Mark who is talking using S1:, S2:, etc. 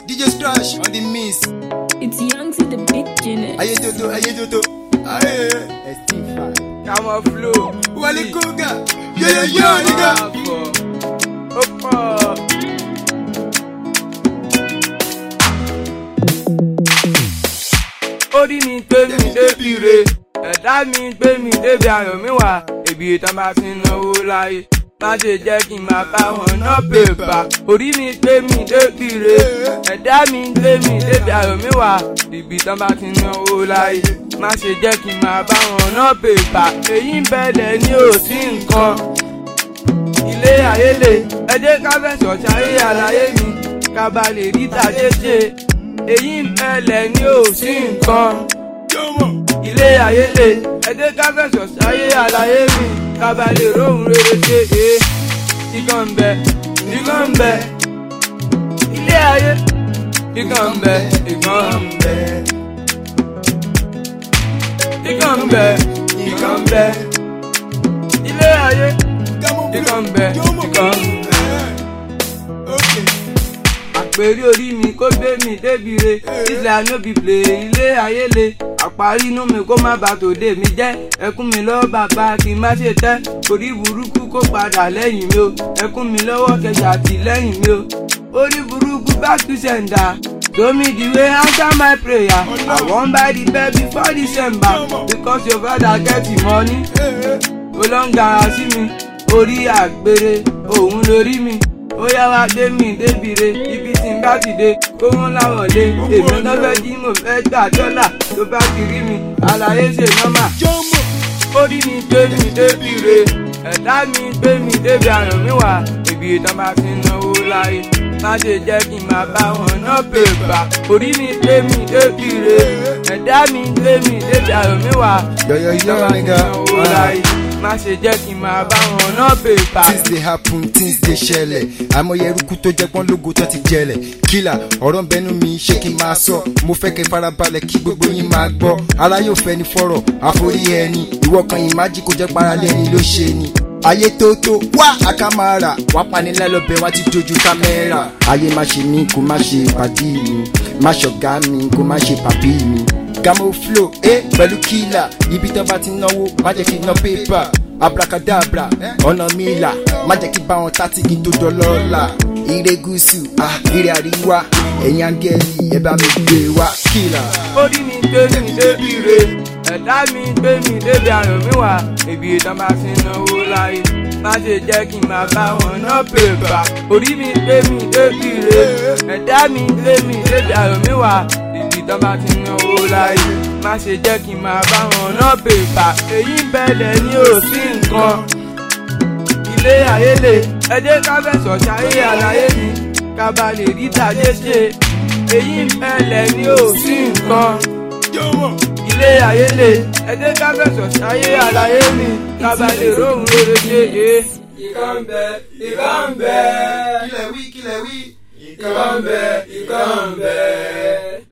S1: DJ Scratch on the miss.
S2: It's young to the beginning.
S1: Ayé tótó, ayé tótó. Ayé.
S3: Come on, flow.
S1: Wale Koga. Yo yo yo nigga.
S3: Ó pọ̀. Orí mi gbé mi débi re, ẹ̀dá mi gbé mi débi ayọ̀ mi wà, èbí ìtàn bá ti náwó láyé. Má ṣe jẹ́ kí n máa bá wọn ná pèpà. Orí mi gbé mi débi re, ẹ̀dá mi gbé mi débi ayọ̀ mi wà, èbí ìtàn bá ti náwó láyé. Má ṣe jẹ́ kí n máa bá wọn ná pèpà. Èyí ń bẹ̀lẹ̀ ní òsín nǹkan ilé ayé lè ẹ jẹ́ ká fẹ̀sọ̀ ṣayé àlàyé mi ká ba lè rí tàjé ṣe èyí ń bẹ̀lẹ̀ ní òsì nǹkan. ilé ayé lè ẹ jẹ́ ká fẹ̀sọ̀ ṣayé àlàyé mi ká ba lè róhùn rere ṣe é ikán ń bẹ ikán ń bẹ ilé ayé ikán ń bẹ ikán ń bẹ ikán ń bẹ ikán ń bẹ ilé ayé ikán ń bẹ ikán ń bẹ àpèrí orí mi kó gbé mi débi re ilẹ̀ ànóbìbìlẹ̀ ilé ayé le àparí inú mi kó má bà tòde mi jẹ́ ẹkún mi lọ́wọ́ bàbá kí n má ṣe tẹ́ orí burúkú kó padà lẹ́yìn mi o ẹkún mi lọ́wọ́ kẹjà tì lẹ́yìn mi o orí burúkú back to sender show me the way answer my prayer i wan buy the bed before december because your father get the money ó lọ ń gara sí mi orí àgbèrè òun lórí mi ó yá wá gbé mi débìre ibi tí n bá ti dé kó wọn láwọn lé èmi lọ́fẹ́ tí mo fẹ́ gbà dọ́là tó bá ti rí mi àlàyé ṣe nọ́mà. orí mi gbé mi débìre ẹ̀dá mi gbé mi débi àrùn mi wà ibi ìtàn bá ti náwó láyé má ṣe jẹ́ kí n máa bá wọn ná pèpà orí mi gbé mi débìre ẹ̀dá mi gbé mi débi àrùn mi wà
S1: Yo yo yo
S3: ìtàn bá ti
S1: nigga.
S3: náwó láyé má ṣe jẹ́ kí n máa bá wọn ná pèpà.
S1: Things dey happen, things dey ṣẹlẹ̀. Àmọye eruku tó jẹ pọ́n lógo tó ti jẹlẹ̀. Kílà ọ̀rọ̀ ń bẹnu mi ṣé kí n máa sọ? Mo fẹ́ kẹ́ farabalẹ̀ kí gbogbo yín máa gbọ́. Ara yóò fẹ́ ni fọ́rọ̀, àforí ẹni. Ìwọ kan yìí má jí kó jẹ́ paralẹ́ ẹni ló ṣe ni. Ayé tó tó wá àkàmàrà. Wá panilẹ́ lọ́bẹ̀ wá ti dojú kámẹ́rà. Ayé má ṣe mí kó má ṣe pàdí mi. Má ṣọ̀gá mi kó má ṣe pàbí mi. Gamo flow, eh, pẹ̀lú kílà. Ibi tó bá ti náwó, má jẹ́ kí n ná pépà abracadabra ọ̀nà mi là má jẹ́ kí bá wọn tátí kí n tó dọ́lọ́ọ̀la ire gúúsù ah, ire àríwá ẹ̀yin áńgẹ́lì ẹ bá mi gbé wá kílà.
S3: orí mi gbé mi débi re ẹ̀dá mi gbé mi débi àrùn mi wà ibi ìtàn bá ti náwó láyé má ṣe jẹ́ kí n máa bá wọn ná pèpà orí mi gbé mi débi re ẹ̀dá mi gbé mi débi àrùn mi wà ibi ìtàn bá ti náwó láyé má ṣe jẹ́ kí n máa bá wọn ná pèpà èyí ń bẹ̀lẹ̀ ní òsì nǹkan ilé ayé lè ẹ jẹ́ ká fẹ̀sọ̀ ṣayé àlàyé mi ká ba lè rí tàjé ṣe èyí ń bẹ̀lẹ̀ ní òsì nǹkan ilé ayé lè ẹ jẹ́ ká fẹ̀sọ̀ ṣayé àlàyé mi ká ba lè róhùn rere ṣe é. ìkà ń bẹ ìkà ń bẹ
S1: kílẹ̀ wí kílẹ̀ wí.
S3: ìkà ń bẹ ìkà ń bẹ.